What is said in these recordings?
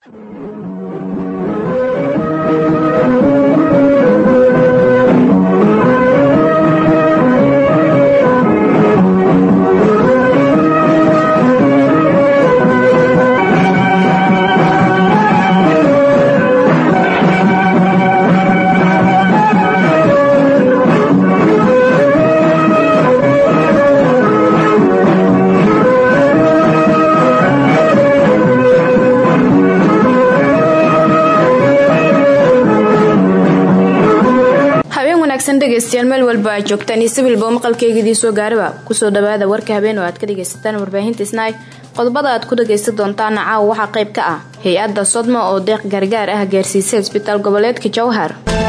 dhegeystayaal meel walba aad joogtaan iyo sibilba maqalkeygiidii soo gaaraba kusoo dhawaada warka habeen oo aad ka dhegaysataan warbaahinta snaig qodobada aad ku dhagaysan doontaana caawa waxaa qayb ka ah hay-adda sodma oo deeq gargaar ah gaarsiisay isbitaal goboleedka jowhar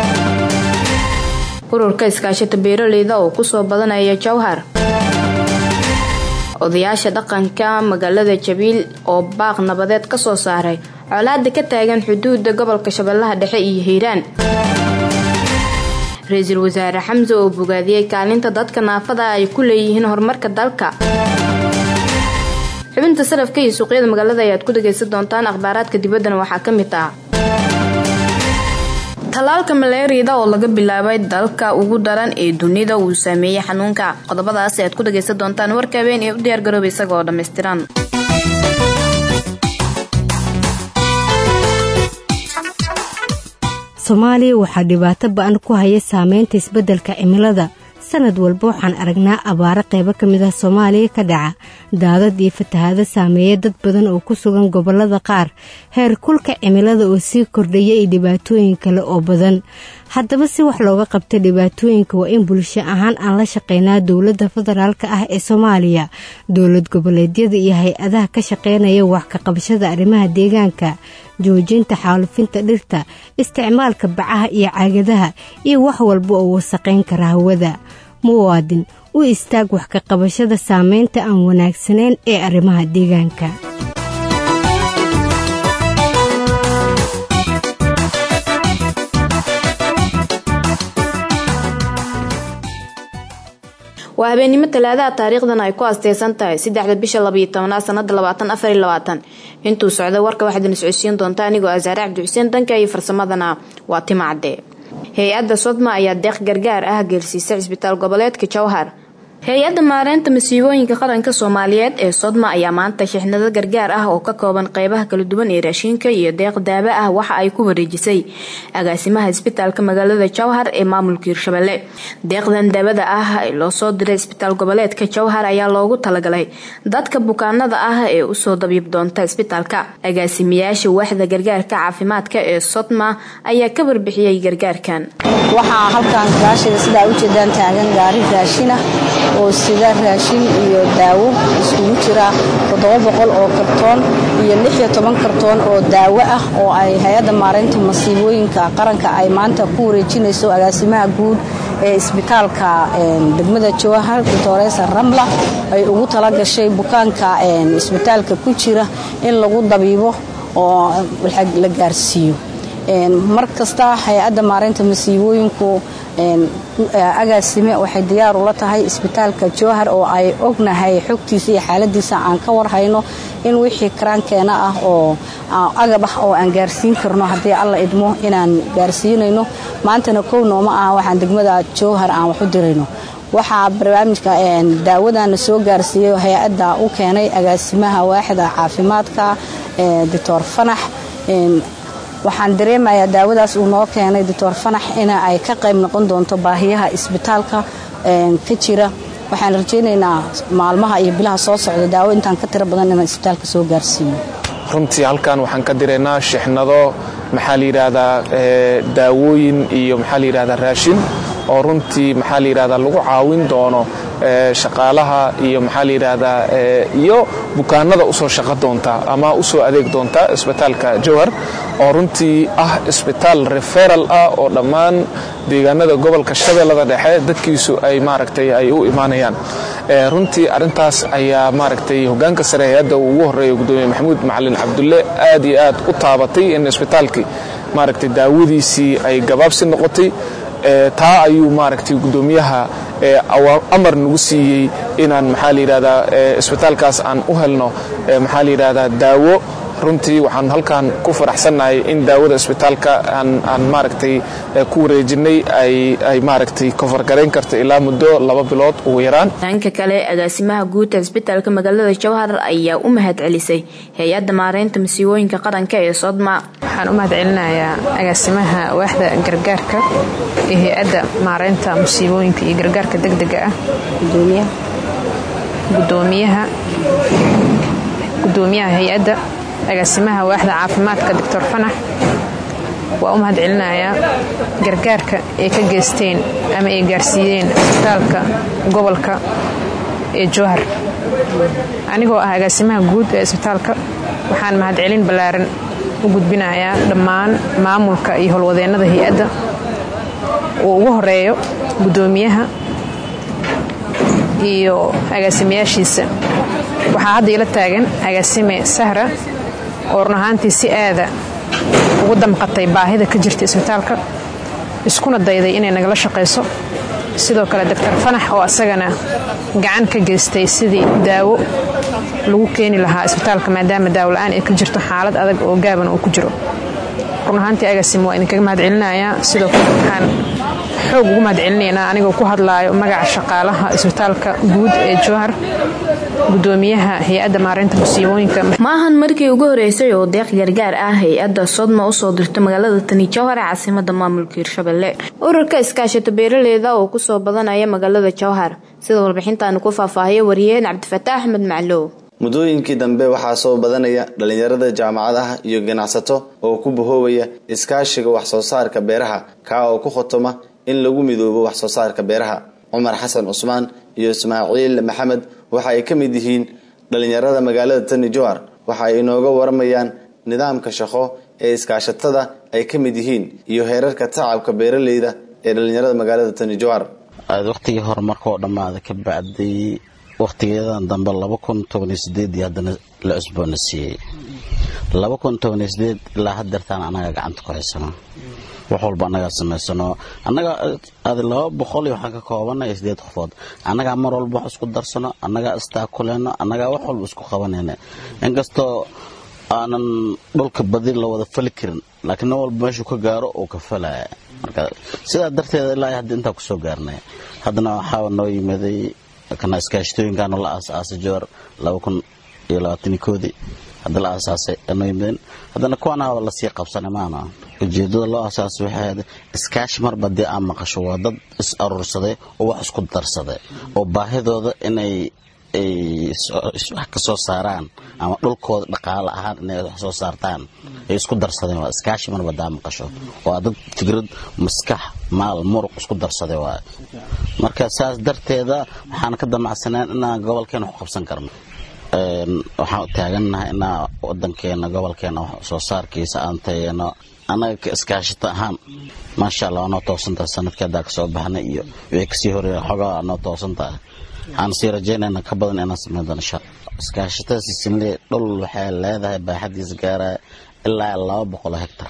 ururka iskaashata beeraleyda oo kusoo badanaya jowhar odayaasha dhaqanka magaalada jabiil oo baaq nabadeed ka soo saaray colaada ka taagan xuduuda gobolka shabeellaha dhexe iyo hiiraan ra-iisul wasaare xamse oo bogaadiyey kaalinta dadka naafada ay ku leeyihiin horumarka dalka xubinta sarafka iyo suuqyada magaalada ayaad ku dhagaysan doontaan akhbaaraadka dibaddana waxaa ka mid ah tallaalka maleeriyada oo laga bilaabay dalka ugu daran ee dunida uu saameeyey xanuunka qodobadaas ayaad ku dhagaysan doontaan warka habeen ee u diyaargarooba isaga oo dhammaystiran soomaaliya waxaa dhibaato ba-an ku haya saameynta isbeddelka cimilada sanad walba waxaan aragnaa abaaro qaybo ka mid ah soomaaliya ka dhaca daadad iyo fatahaado saameeya dad badan oo ku sugan gobollada qaar heer kulka cimilada oo sii kordhaya iyo dhibaatooyin kale oo badan haddaba si wax looga qabta dhibaatooyinka waa in bulsho ahaan aan la shaqeynaa dowladda federaalka ah ee soomaaliya dowlad goboleedyada iyo hay-adaha ka shaqeynaya wax ka qabashada arrimaha deegaanka joojinta xaalufinta dhirta isticmaalka bacaha iyo caagadaha iyo wax walba oo wasaqayn kara hawada muwaadin u istaag wax ka qabashada saameynta aan wanaagsanayn ee arrimaha deegaanka waa habeennimo talaadaha taariikhdan ay ku asteysan tahay saddexda bisha labayo tobanaad sanada labaatan afariyo labaatan intuu socda warka waxaad ina socodsiin doonta anigoo asaare cabdi xuseen danka iyo farsamadana waa timacde hay-adda sodma ayaa deeq gargaar ah geersiisay cisbitaal goboleedka jowhar hay-adda maareynta masiibooyinka qaranka soomaaliyeed ee sodma ayaa maanta shixnado gargaar ah oo ka kooban qeybaha kala duwan ee raashiinka iyo deeq daaba ah waxa ay ku wareejisay agaasimaha isbitaalka magaalada jowhar ee maamulka hirshabelle deeqdan daabada ah ee loo soo diray isbitaal goboleedka jowhar ayaa loogu talagalay dadka bukaanada ah ee usoo dabiib doonta isbitaalka agaasimayaasha waaxda gargaarka caafimaadka ee sodma ayaa ka warbixiyey gargaarkan waxaa halkan gaashida sidaa ujeedaan taagan gaari raashina oo sida raashin iyo daawo iskugu jira oo kartoon iyo kartoon oo daawo ah oo ay hay-adda maaraynta masiibooyinka qaranka ay maanta ku wareejinayso agaasimaha guud ee isbitaalka degmada jowhar doctoresa ramla ay ugu talagashay bukaanka isbitaalka ku jira in lagu dabiibo oo la gaarsiiyo mar kasta hay-adda maaraynta masiibooyinku agaasime waxay diyaar ula tahay isbitaalka jowhar oo ay ognahay xogtiisa iyo xaaladiisa aan ka warhayno in wixii karaankeena ah oo agab ah oo aan gaarsiin karno haddii alla idmo inaan gaarsiinayno maantana kow nooma ah waxaan degmada jowhar aan wax u dirayno waxaa barnaamijka daawadana soo gaarsiiyey hay-adda u keenay agaasimaha waaxda caafimaadka doctor fanax waxaan dareemayaa daawadaas uu noo keenay doctor fanax in ay ka qayb noqon doonto baahiyaha isbitaalka ka jira waxaan rajaynaynaa maalmaha iyo bilaha soo socda daawo intaan ka tiro badan inaan isbitaalka soo gaarsiiyo runtii halkan waxaan ka diraynaa shixnado maxaa la yidhaahdaa daawooyin iyo maxaa la yidhahdaa raashin oo runtii maxaa la yidhahdaa lagu caawin doono shaqaalaha iyo maxaa la yidhaahdaa iyo bukaanada usoo shaqo doonta ama usoo adeeg doonta isbitaalka jowhar oo runtii ah isbitaal referal ah oo dhammaan deegaanada gobolka shabeellada dhexe dadkiisu ay maaragtay ay u imaanayaan runtii arintaas ayaa maaragtay hogaanka sare hay-adda uu ugu horeeya gudoomiye maxamuud macalin cabdulle aad iyo aad u taabatay in isbitaalkii maaragtay daawadiisii ay gabaabsi noqotay taa ayuu maaragtay gudoomiyaha amar nagu siiyey inaan maxaa la yidhahdaa isbitaalkaas aan u helno maxaa la yidhahdaa daawo runtii waxaan halkan ku faraxsannahay in daawada isbitaalka aan maaragtay ku wareejinay ay maaragtay kofargarayn karta ilaa muddo laba bilood ugu yaraan dhanka kale agaasimaha guud ee isbitaalka magaalada jowhar ayaa u mahad celisay hay-adda maareynta masiibooyinka qaranka ee sodma waxaan u mahad celinayaa agaasimaha waaxda gargaarka ee hay-adda maareynta musiibooyinka iyo gargaarka degdega ah gudoomiyaha gudoomiyaha hay-adda agaasimaha waaxda caafimaadka doctor fanax waa u mahad celinayaa gargaarka ay ka geysteen ama ay gaarsiiyeen isbitaalka gobolka ee jowhar anigoo ah agaasimaha guud ee isbitaalka waxaan mahadcelin ballaaran u gudbinayaa dhammaan maamulka iyo howlwadeennada hay-adda uu ugu horeeyo gudoomiyaha iyo agaasimayaashiisa waxaa hadda ila taagan agaasime sahra oo run ahaantii si aada ugu damqatay baahida ka jirta isbitaalka iskuna dayday inay nagala shaqayso sidoo kale doctor fanax oo asagana gacan ka geystay sidii daawo lagu keeni lahaa isbitaalka maadaama daawo-la-aan ay ka jirto xaalad adag oo gaaban uu ku jiro run ahaantii agaasime waa idinkaga mahad celinayaa sidoo kale waxaan xoog ugu mahad celinaynaa anigoo ku hadlaayo magaca shaqaalaha isbitaalka guud ee jowhar gudoomiyaha hay-adda maareynta musiibooyinka maahan markii ugu horeysay oo deeq gargaar ah hay-adda sodma usoo dirto magaalada tani jowhar ee caasimada maamulka hirshabelle ururka iskaashata beeraleyda oo kusoo badanaya magaalada jowhar sida warbixintaanu ku faahfaahiya wariyeen cabdifataax axmed maclow muddooyinkii dambe waxaa soo badanaya dhallinyarada jaamacadaha iyo ganacsato oo ku bahoobaya iskaashiga wax soo saarka beeraha kaa oo ku khotoma in lagu midoobo wax soo saarka beeraha cumar xasan cusmaan iyo ismaaciil maxamed waxa ay ka mid yihiin dhallinyarada magaalada tani jowhar waxa ay inooga waramayaan nidaamka shaqo ee iskaashatada ay ka mid yihiin iyo heerarka tacabka beeraleyda ee dhallinyarada magaalada tani jowhar waqtigii horumarkaoo dhammaada ka bacday waqtigeedan dambe laba kun tobaniyo sideedii haddana la cusboona siiyey laba kun tobaniyo sideed ilaa hadeertaan annaga gacanta ku haysano wax walba annagaa samaysano annaga ad laba boqol iyo waxaan ka koobanay sideed qofood annagaa mar walba wax isku darsano annagaa istaakuleyno annagaa wax walba isku qabanayna inkastoo aanan dhulka badi la wada fali karin laakiin nin walba meeshuu ka gaaro uu ka falaya marka sidaa darteeda ilaa hadda intaa kusoo gaarnay haddana waxaa noo yimaday kana iskaashatooyinkaanu la aasaasay jowar laba kun iyo labaatani koodii hadda la aasaasay noo yimadeen haddana kuwaanaaba lasii qabsanay maana ujeedada loo aasaasay waxay ahayd iskaashi marba dee aan maqasho waa dad is aruursaday oo wax isku darsaday oo baahidooda inay wax ka soo saaraan ama dhulkooda dhaqaale ahaan inay wax soo saartaan ay isku darsadeen waa iskaashi marba daa maqasho waa dad fikrad maskax maal muruq isku darsaday waay marka saas darteeda waxaan ka damacsaneen inaan gobolkeena wax qabsan karno waxaan taagannahay inaa wadankeena gobolkeena wax soo saarkiisa aan tayeeno annaga ka iskaashito ahaan maasha allah waa noo toosantahay sanadkii haddaa kasoo baxnay iyo wixii kasii horeeya xogaa noo toosantahay waxaan sii rajaynayna ka badan inaan sameyn doono insha iskaashatada sisinle dhul waxay leedahay baaxadiisa gaaraya ilaa laba boqoloo hectar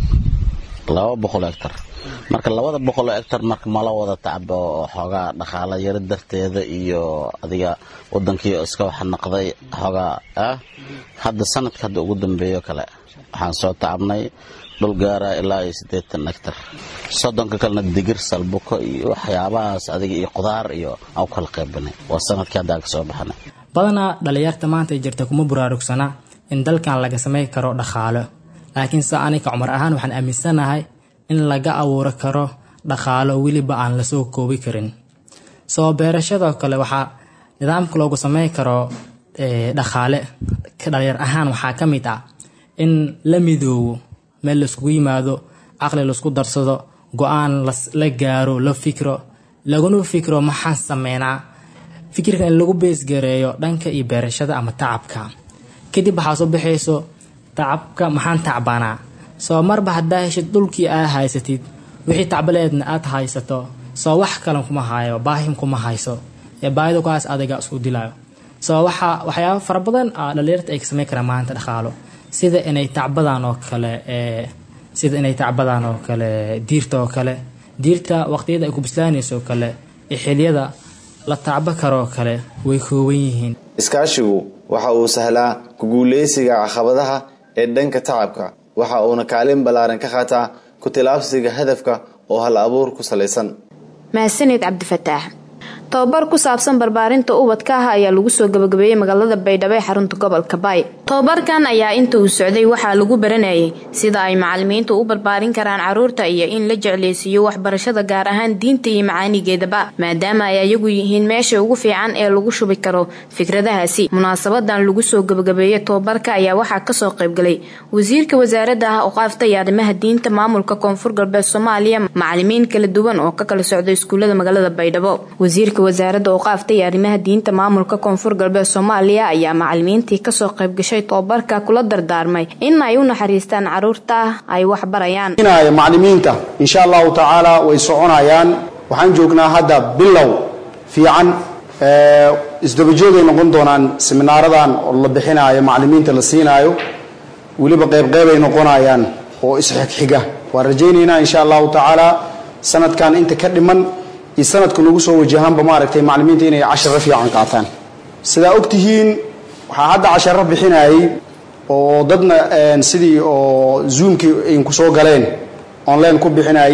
laba boqoloo hectar marka labada boqoloo hectar marka mala wada tacbo oo xoogaa dhaqaala yaro darteeda iyo adiga wadankii iska wax naqday xoogaa ah hadda sanadka hadda ugu dambeeyo kale waxaan soo tacabnay dhul gaara ilaa iyo siddeetan hectar soddonka kalena digir salbuko iyo waxyaabahaas adiga iyo qudaar iyo aan u kala qaybinay waa sanadkii hadda aan kasoo baxnay badanaa dhalinyarta maanta ay jirta kuma buraarugsana in dalkan laga samay karo dhaqaalo laakiin se anika cumar ahaan waxaan aaminsanahay in laga abuuro karo dhaqaalo weliba aan lasoo koobi karin soo beerashadoo kale waxaa nidaamka loogu samey karo dhaqaale dhalinyar ahaan waxaa ka mid ah in la midoobo meel laiskugu yimaado caqli laisku darsado go-aan la gaaro la fikro laguna fikro maxaan sameynaa fikirka in lagu beesgareeyo dhanka iyo beerashada ama tacabka kadib waxaa soo baxayso tacabka maxaan tacbanaa soo marba haddaa heshid dhulkii aa haysatid wixii tacbaleedna aad haysato soo wax kalan kuma hayo baahim kuma hayso ee baahida kuhaas adiga isku dilayo soo waxaa waxyaaba fara badan dhalinyarta ay ka sameyn karaan maanta dhaqaalo sida inay tacbadaan oo kale sida inay tacbadaan oo kale diirta oo kale diirta waqtiyada ay ku bislaanayso oo kale ee xiliyada la tacbo karoo kale way kooban yihiin iskaashigu waxa uu sahlaa ku guuleysiga caqabadaha ee dhanka tacabka waxa uuna kaalin ballaaran ka qaataa ku tilaabsiga hadafka oo hal abuur ku salaysan mahadsanid cabdifataax tababar ku saabsan barbaarinta ubadka ah ayaa lagu soo gabagabeeyey magaalada baydhabo ee xarunta gobolka baay tababarkan ayaa inta uu socday waxaa lagu baranayay sida ay macalimiintu u barbaarin karaan caruurta iyo in la jecleysiiyo waxbarashada gaar ahaan diinta iyo macaanigeedaba maadaama ay ayagu yihiin meesha ugu fiican ee lagu shubi karo fikradahaasi munaasabadan lagu soo gabagabeeyey tababarka ayaa waxaa kasoo qaybgalay wasiirka wasaarada ah oqaafta iyo arrimaha diinta maamulka koonfur galbeed soomaaliya macalimiin kala duwan oo ka kala socda iskuulada magaalada baydhabo wasaaradda oqaafta iyo arrimaha diinta maamulka koonfur galbeed soomaaliya ayaa macalimiintii kasoo qaybgashay tobabarka kula dardaarmay in ay u naxariistaan caruurta ay wax barayaan macalimiinta insha allahu tacaala way soconayaan waxaan joognaa hadda bilow fiican isdabajoogay noqon doonaan seminaaradan oo la bixinaayo macalimiinta la siinaayo weliba qeybqeybay noqonayaan oo isxigxiga waan rajaynaynaa insha allahu tacaala sanadkan inta ka dhiman iyo sanadka nagu soo wajahaanba maaragtay macalimiinta inay casharo fiican qaataan sidaa ogtihiin waxaa hadda casharo bixinayay oo dadna sidii oo zoomkii inku soo galeen online ku bixinayay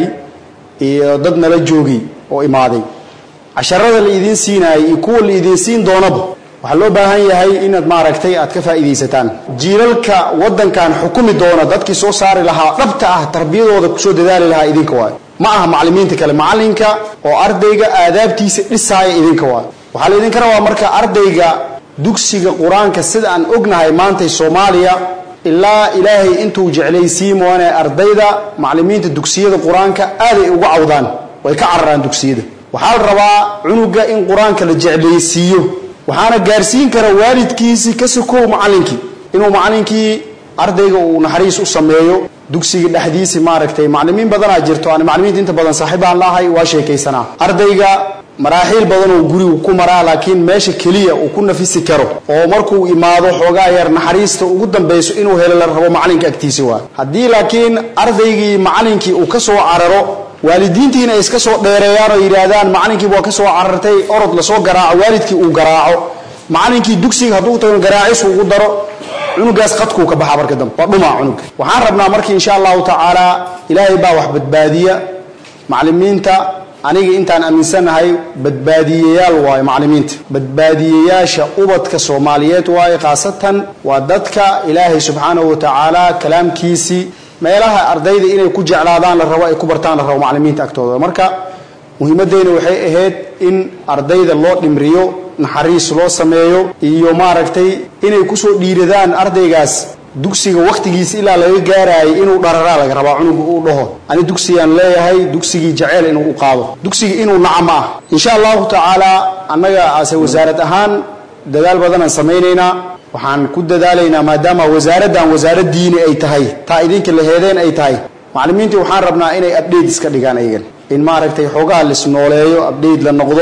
iyo dad nala joogay oo imaaday casharada la idiin siinaayay iyo kuwa la idiin siin doonaba waxaa loo baahan yahay inaad maaragtay aad ka faa'iidaysataan jiilalka waddankan xukumi doona dadkii soo saari lahaa dhabta ah tarbiyadooda kusoo dadaali lahaa idinka waayo ma aha macalimiinta kale macalinka oo ardayga aadaabtiisa dhisaaya idinka waayo waxaa laydinka rabaa marka ardayga dugsiga qur-aanka sida aan ognahay maantay soomaaliya ilaa ilaahay intuu jeclaysiin moone ardayda macalimiinta dugsiyada qur-aanka aaday uga cawdaan way ka cararaan dugsiyada waxaa la rabaa cunuga in qur-aanka la jeclaysiiyo waxaana gaarsiin kara waalidkiisii ka sokow macalinkii inuu macalinkii ardayga uu naxariis u sameeyo dugsiga dhexdiisi maaragtay macalimiin badanaa jirto aan macalimiinta inta badan saaxiibaan laahay waa sheekaysanaa ardayga maraaxiil badan oo gurigu ku maraa laakiin meesha keliya uu ku nafisi karo oo markuu imaado xoogaa yar naxariista ugu dambayso inuu helo la rabo macalinka agtiisi waa haddii laakiin ardaygii macalinkii uu ka soo cararo waalidiintiina ay iska soo dheereeyaan oo yidhaahdaan macalinkiiba waa ka soo carartay orod lasoo garaaco waalidkii uu garaaco macalinkii dugsiga hadduu tago garaacis ugu daro cunugaas qadkuu ka baxaa marka dambe waa dhumaa cunuga waxaan rabnaa marka insha allahu tacaala ilaahay baa wax badbaadiya macalimiinta aniga intaan aaminsanahay badbaadiyeyaal waayo macalimiinta badbaadiyeyaasha ubadka soomaaliyeed waayo khaasatan waa dadka ilaahay subxaanahu wa tacaala kalaamkiisii meelaha ardayda inay ku jeclaadaan la rabo ay ku bartaan la rabo macalimiinta agtooda marka muhiimadeyna waxay ahayd in ardayda loo dhimriyo naxariis loo sameeyo iyo maaragtay inay kusoo dhiiradaan ardaygaas dugsiga wakhtigiisa ilaa laga gaaraayay inuu dhararaa laga rabaa cunuga uu dhaho ani dugsigaan leeyahay dugsigii jaceyl inuu u qaado dugsiga inuu naca ma ah insha allahu tacaala annaga ase wasaarad ahaan dadaal badanaan samaynaynaa waxaan ku dadaalaynaa maadaama wasaaraddan wasaarad diini ay tahay taa idinka laheedeen ay tahay macalimiintii waxaan rabnaa inay abdhate iska dhigaan ayagan in maaragtay xoogaha lisnooleeyo abdhate la noqdo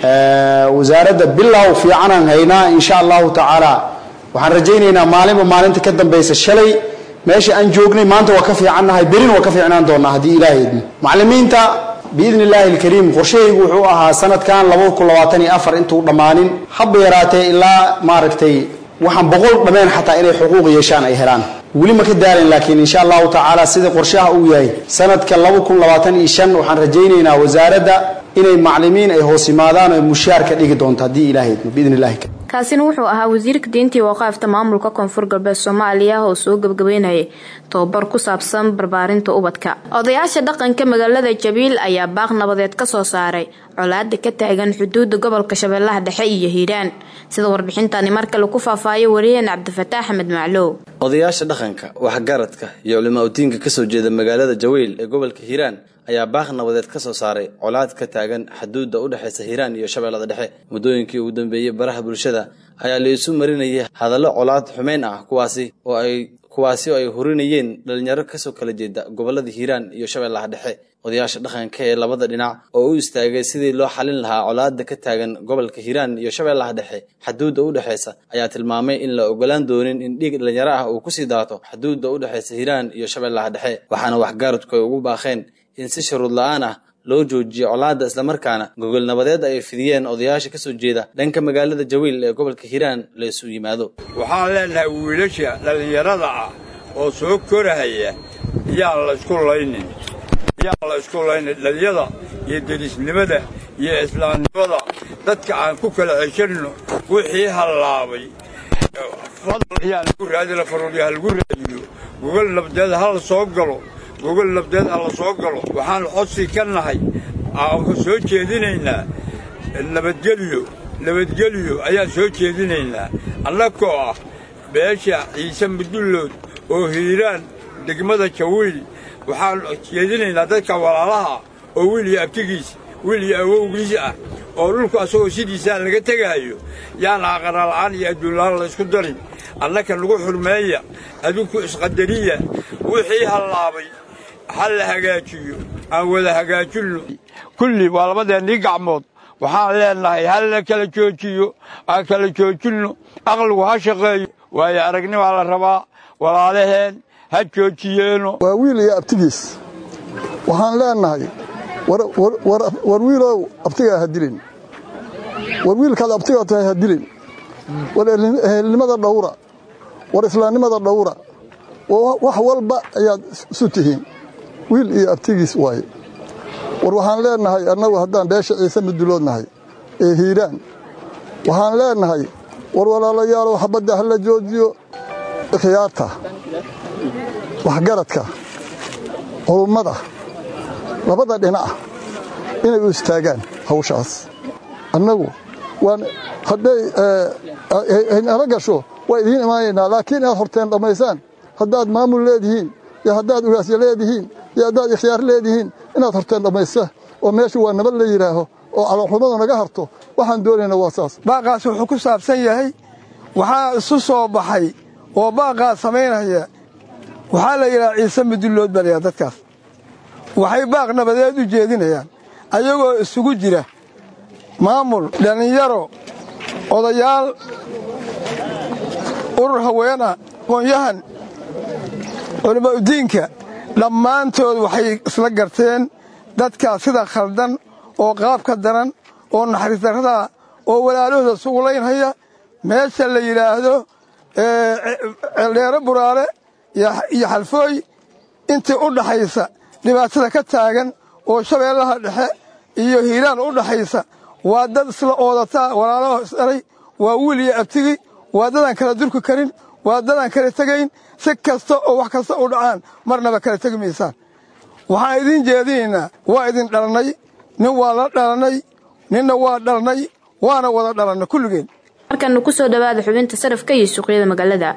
wasaaradda bilow fiicanaan haynaa insha allahu tacaala waxaan rajaynaynaa maalinba maalinta ka dambaysa shalay meesha aan joognay maanta waa ka fiicannahay berina waa ka fiicnaan doonaa haddii ilaahay idmo macalimiinta biidni illaahi alkariim qorshahaygu wuxuu ahaa sanadkan labada kun labaatan iyo afar intuu dhammaanin haba yaraatee ilaa maaragtay waxaan boqol dhammeen xataa inay xuquuq yeeshaan ay helaan weli ma ka daalin laakiin insha allahu tacaala sida qorshaha uu yahay sanadka laba kun labaatan iyo shan waxaan rajaynaynaa wasaaradda inay macalimiin ay hoos yimaadaan oo mushaar ka dhigi doonto haddii ilaahay idmo biidni illahi kaasina wuxuu ahaa wasiirka diintii waqaafta maamulka koonfur galbeed soomaaliya oo soo gabagabeynayay tobabar ku saabsan barbaarinta ubadka odayaasha dhaqanka magaalada jabiil ayaa baaq nabadeed ka soo saaray colaada ka taagan xuduudda gobolka shabeellaha dhexe iyo hiiraan sida warbixintani mar kale ku faahfaayo wariyeen cabdifataax axmed maclow odayaasha dhaqanka waxgaradka iyo culimaa udiinka kasoo jeeda magaalada jawiil ee gobolka hiiraan ayaa baaq nabadeed ka soo saaray colaad ka taagan xaduudda u dhexaysa hiiraan iyo shabeellada dhexe muddooyinkii ugu dambeeyey baraha bulshada ayaa la isu marinayay hadallo colaad xumeyn ah kuwaasi oo ay kuwaasi oo ay hurinayeen dhalinyaro kasoo kala jeeda gobolada hiiraan iyo shabeellaha dhexe odayaasha dhaqanka ee labada dhinac oo u istaagay sidii loo xalin lahaa colaada ka taagan gobolka hiiraan iyo shabeellaha dhexe xaduudda u dhexaysa ayaa tilmaamay in la ogolaan doonin in dhiig dhalinyaro ah uu kusii daato xaduudda u dhexaysa hiiraan iyo shabeellaha dhexe waxaana waxgaaradku ay ugu baaqeen in si shuruud la-aan ah loo joojiyo colaadda islamarkaana gogol nabadeed ay fidiyeen odayaasha kasoo jeeda dhanka magaalada jawiil ee gobolka hiiraan la isu yimaado waxaan leenahay wiilasha dhallinyarada ah oo soo korahaya yaan la isku laynin yaan la isku laynin dhaliyada iyo derisnimada iyo islaamnimada dadka aan ku kala ceshanno wixii hallaabay fadl yaan lagu raadila faruurya ha lagu raadiyo gogol nabdeed ha la soo galo gogol nabdeed ha la soo galo waxaan codsi ka nahay aan soo jeedinaynaa nabadgelyo nabadgelyo ayaan soo jeedinaynaa annagoo ah beesha ciise mudullood oo hiiraan degmada jawiil waxaan jeedinaynaa dadka walaalaha oo wiil iyo abtigiis wiil iyo awowgiis ah oo dhulku asagoo sidiisaa laga tegaayo yaan aqaraala'aan iyo adduunla'aan laysku darin annaka nagu xurmeeya adinku isqadariya wixii hallaabay ha la hagaajiyo aan wada hagaajinno kulli waa labadeennii gacmood waxaan leennahay ha la kala joojiyo aan kala joojinno aqligu ha shaqeeyo waayo aragnimaa la rabaa walaalaheen ha joojiyeeno waa wiil iyo abtigiis waxaan leennahay war wiilow abtigaa ha dilin war wiilkaad abtigaa tahay ha dilin war ehelnimada dhawra war islaamnimada dhawra wax walba ayaad isu tihiin wiil iyo abtigiis waaye war waxaan leennahay annagu haddaan beesha ciise muduloodnahay ee hiiraan waxaan leennahay war walaalayaalow xabadda ha la joojiyo ikhyaarta waxgaradka culummada labada dhinac inay u istaagaan hawshaas annagu waan hadday nala gasho waa idiin imaanaynaa laakiin inaad horteen dhammaysaan haddaad maamul leedihiin iyo haddaad ugaasya leedihiin iyo haddaad ikhyaar leedihiin inaad horteen dhammaysa oo meeshu waa nabad la yidhaaho oo calooxumadu naga harto waxaan doonaynaa waa saas baaqaas wuxuu ku saabsan yahay waxaa isu soo baxay oo baaqaas samaynaya waxaa la yidhaha ciise mudullood baa laydhaha dadkaas waxay baaq nabadeed u jeedinayaan ayagoo isugu jira maamul dhallinyaro odayaal urur haweena aqoonyahan culimmo udiinka dhammaantood waxay isla garteen dadkaas sida khaldan oo qaabka daran oo naxariis darradaa oo walaalahooda sugulaynhaya meesha la yidhaahdo ceeldheero buraale iyo xalfooy intii u dhaxaysa dhibaatada ka taagan oo shabeellaha dhexe iyo hiiraan u dhaxaysa waa dad isla oodataa walaalaho isdhalay waa wiil iyo abtigi waa dadaan kala durki karin waa dadaan kala tegayn si kasta oo wax kasta u dhacaan marnaba kala tegi maysaan waxaan idiin jeedinaynaa waa idin dhalnay nin waa la dhalannay ninna waa dhalnay waana wada dhalannay kulligeen markana ku soo dhowaada xubinta sarafka iyo suuqyada magaalada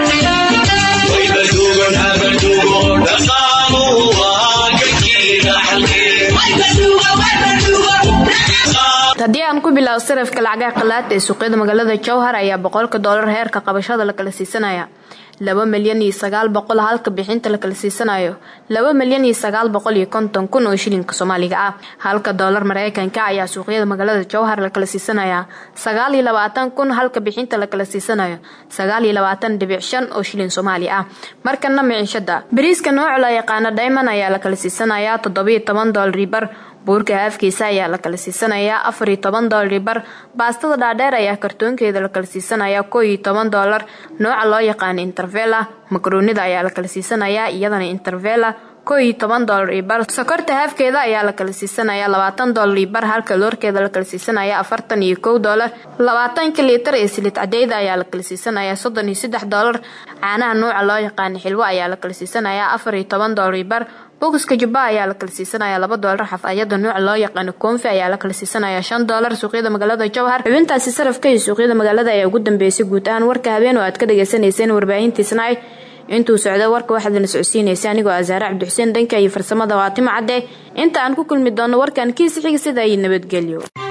haddii aan ku bilaabo sarafka lacagaha qalaada ee suuqyada magaalada jowhar ayaa boqolka doolar heerka qabashada la kala siisanaya laba milyan iyo sagaal boqol halka bixinta la kala siisanayo laba milyan iyo sagaal boqol iyo konton kun oo shilinka soomaaliga ah halka doolar mareykanka ayaa suuqyada magaalada jowhar la kala siisanaya sagaal iyo labaatan kun halka bixinta la kala siisanayo sagaal iyo labaatan dhibic shan oo shilin soomaali ah markana miciishada bariiska nooca la yaqaano dayman ayaa la kala siisanaya toddobiyo toban doolari bar buurka haafkiisa ayaa la kala siisanayaa afar iyo toban doolari bar baastada dhaadheer ayaa kartoonkeeda la kala siisanaya koo iyo toban doolar nooca loo yaqaano intervela makaroonida ayaa la kala siisanayaa iyadana intervela koo iyo toban doolar iyo bar sokorta haafkeeda ayaa la kala siisanaya labaatan doolar iyo bar halka loorkeeda la kala siisanaya afartan iyo kow doolar labaatanka liitar ee silid cadeyda ayaa la kala siisanaya soddon iyo saddex doolar caanaha nooca loo yaqaano xilwo ayaa la kala siisanaya afar iyo toban doolar iyo bar bogiska jubba ayaa la kala siisanaya laba doolar xafayada nooca loo yaqaano koonfi ayaa la kala siisanaya shan doolar suuqyada magaalada jowhar xubintaasi sarafka iyo suuqyada magaalada ayaa ugu dambeysay guud ahaan warka habeen oo aad ka dhagaysanayseen warbaahintiisna intuu socdo warka waxaad na socodsiinaysa anigoo asaare cabdixuseen dhanka iyo farsamada waatima cadde inta aan ku kulmi doono warkan kiisa xiga sida iyo nabadgelyo